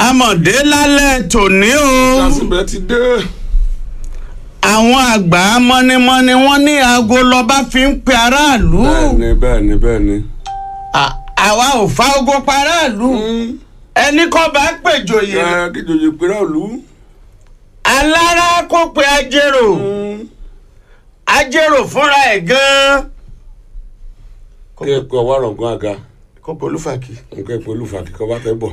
amọ̀dé lálẹ́ tòní o lásìbẹ̀ ti dé. àwọn àgbà mọ́nímọ́ní wọ́n ní aago lọ́ba fi ń pe aráàlú bẹ́ẹ̀ni bẹ́ẹ̀ni bẹ́ẹ̀ni. À- àwa ò fa ogo pa aráàlú ẹni kọ́ bá pèjòyè ẹ kí jòjì péré òlu. alára kó pe ajérò ajérò fúnra ẹ̀ gan-an kí ẹ pé ọwọ́ àrọ̀gán àga kó pe olúfàkì. nǹkan ẹ pé olùfàkì kọ́ bá tẹ́ bọ̀.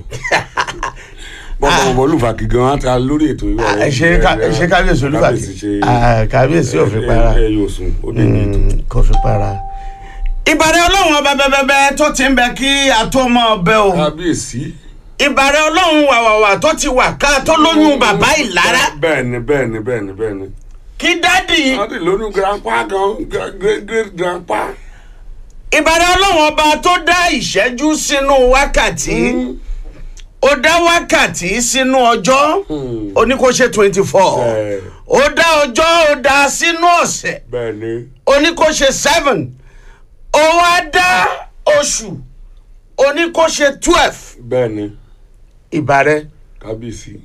bọ́ọ̀ bọ̀ olùfàkì gan-an ta lórí ètò ìwà Ah, ṣe ká- ṣe kábíyèsí olúfàkì Ah, kábíyèsí ò fi para ẹ yóò sùn ó dé ní ètò. Mm, kò fi para. ìbàrẹ̀ ọlọ́run ọba bẹ́bẹ́bẹ́ tó ti ń bẹ kí a tó mọ ọbẹ̀ o kábíyèsí. ìbàrẹ̀ ọlọ́run wàwàwà tó ti wà ká tó lóyún bàbá ìlara bẹ́ẹ̀ni bẹ́ẹ̀ni bẹ́ẹ̀ni bẹ́ẹ̀ni. kí dádì wọ́n ti lóyún grandpa gan gra- great great grandpa. ìbàrẹ̀ ọlọ́run ọba tó dá ìṣẹ́jú sínú wákàtí ó dá wákàtí sínú ọjọ́ Hmm. ó ní kó ṣe twenty four Bẹ́ẹ̀. ó dá ọjọ́ ó dá sínú ọ̀sẹ̀ bẹ́ẹ̀ni. ó ní kó ṣe seven ó wá dá oṣù ó ní kó ṣe twelve bẹ́ẹ̀ni ìbàrẹ̀ kábíyèsí.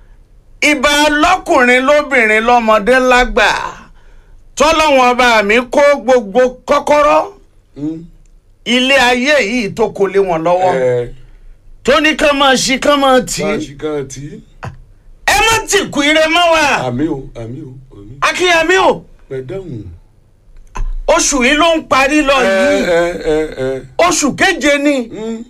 ìbà lọ́kùnrin lóbìnrin lọ́mọdé lágbà tọ́lọ́wọ́n ọba mi kó gbogbo kọ́kọ́rọ́ Hmm. ilé ayé yìí tó kó lé wọn lọ́wọ́ ẹ tó ní kán máa ṣí kán máa tì bá a í ṣì kan tí. ẹ má tì kú ire mọ́ wa àmì o àmì o àmì. akínyẹmí o ẹ dáhùn. oṣù yìí ló ń parí lọ ẹ yìí ẹ ẹ ẹ. oṣù keje ni Hmm.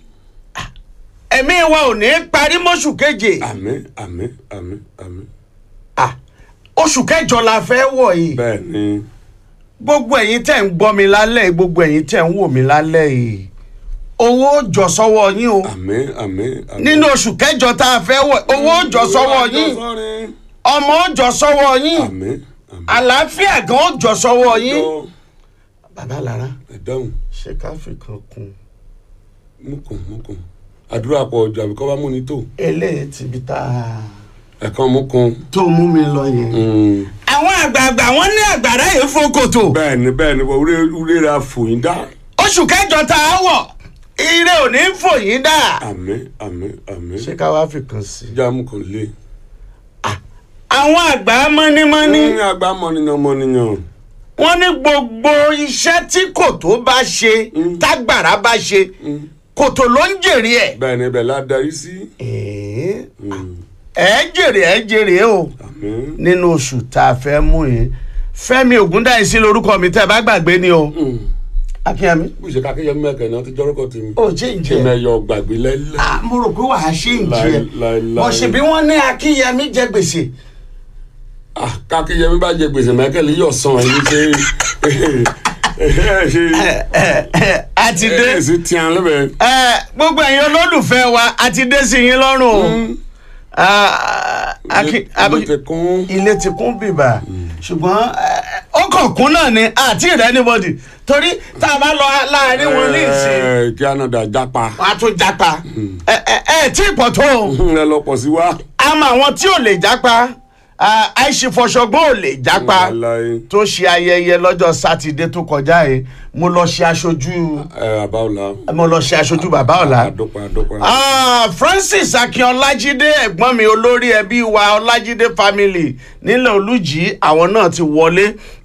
ẹ̀mí wa ò ní parí mọ́ṣù keje àmì àmì àmì àmì. Ah, oṣù kẹjọ la fẹ́ wọ̀ yìí bẹ́ẹ̀ni. gbogbo ẹ̀yin tẹ̀ ń gbọ́ mi lálẹ́ yìí gbogbo ẹ̀yin tẹ̀ ń wò mí lálẹ́ yìí owó jọ sọ́wọ́ yín o àmì àmì àmì. nínú oṣù kẹjọ tá a fẹ́ wọ̀ owó jọ sọ́wọ́ yín ọmọ ó jọ sọ́wọ́ yín àmì àmì. àlàáfíà gan ó jọ sọ́wọ́ yín. Jọ, bàbá lára ẹ dáhùn ṣé ká fi kan kun mukun mukun àdúrà pọ̀ ọjọ́ àbíkọ́ bá múni tó eléyìí ti bi tá a ẹ̀kan mukun. tó mú mi lọ yẹn. Hmm. àwọn àgbààgbà wọn ní àgbàrá yìí fokòtò bẹ́ẹ̀ni bẹ́ẹ̀ni wọ́n wúlé wúlé ra fòyín dá. oṣù kẹjọ tá a wọ̀ ire ò ní fòyín dà. àmì àmì àmì. ṣé ká wá fi kan sí i. já mukun lé. àwọn àgbà mọ́nímọ́ní ní àgbà mọ̀nìyàn mọ̀nìyàn. wọ́n ní gbogbo iṣẹ́ tí kòtò bá ṣe Mm. tágbàrá bá ṣe Hmm. kòtò ló ń jèrè ẹ̀. bẹ́ẹ̀ni bẹ́ẹ̀ la darí sí. ẹ̀ẹ́ Hmm. ẹ̀ jèrè ẹ̀ jèrè o. àmì. nínú oṣù tá a fẹ́ mú yìí fẹ́mi ògúndáìsí lorúkọ mi tẹ́ ẹ bá gbàgbé ni o Hmm. akínyẹmí. bó ṣe kákéyẹ mẹ́kẹ̀ náà ti jọ́rọ́kọ̀ tèmi. ó ṣe ń ṣe jẹ mẹ́yọ gbàgbé lẹ́lẹ́. Ah, mo rò pé wàá ṣe ń jẹ Láì- láì- bó láì. ṣe bí wọ́n ní akínyẹmí jẹ gbèsè. Ah, kákéyẹ mi bá jẹ gbèsè mẹ́kẹ́lì yọ̀ sàn ẹni ṣe ṣe a ti dé ẹ sì tiẹ̀ lẹ́bẹ̀ẹ́. Eh, gbogbo ẹ̀yin olólùfẹ́ wa a ti dé sí yín lọ́rùn o Ah, Aki- ilé ti kún. ilé ti kún bìbà ṣùgbọ́n eh, ó kàn kún náà ni àti rẹ anybody torí tá a bá lọ láàrin wọn ní ìsìn Ẹ, kí anada japa. wọn á tún japa ẹ ẹ ẹ tí ì pọ̀ tó o ẹ lọ pọ̀ sí wa. àmọ́ àwọn tí ò lè japa àìṣèfọṣọgbọ́n ò lè japa Wàláhì. tó ṣe ayẹyẹ lọ́jọ́ sátidé tó kọjá yìí mo lọ ṣe aṣojú ẹ àbáwọlá. mo lọ ṣe aṣojú bàbá ọ̀la. àdópa àdópa. Ah, Francis Akin Ọlájídé ẹ̀gbọ́n mi olórí ẹbí wa Ọlájídé family nílẹ̀ Olújì àwọn náà ti wọlé